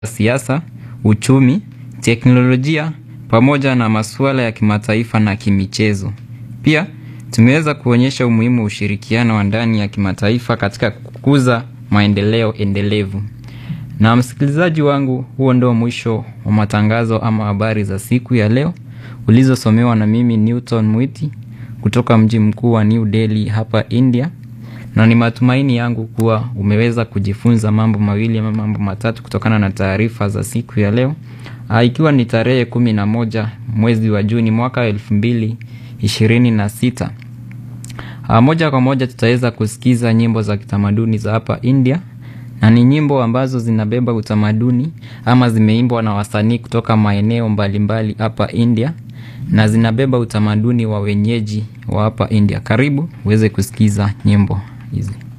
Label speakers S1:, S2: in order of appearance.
S1: siasa, uchumi, teknolojia pamoja na masuala ya kimataifa na kimichezo. Pia tumeweza kuonyesha umuhimu wa ushirikiano wa ndani ya kimataifa katika kukuza maendeleo endelevu. Na msikilizaji wangu, huo ndio mwisho wa matangazo ama habari za siku ya leo ulizosomewa na mimi Newton Mwiti kutoka mji mkuu wa New Delhi hapa India, na ni matumaini yangu kuwa umeweza kujifunza mambo mawili ama mambo matatu kutokana na taarifa za siku ya leo, ikiwa ni tarehe kumi na moja mwezi wa Juni mwaka elfu mbili ishirini na sita. Moja kwa moja tutaweza kusikiza nyimbo za kitamaduni za hapa India na ni nyimbo ambazo zinabeba utamaduni ama zimeimbwa na wasanii kutoka maeneo mbalimbali hapa India na zinabeba utamaduni wa wenyeji wa hapa India. Karibu uweze kusikiza nyimbo hizi.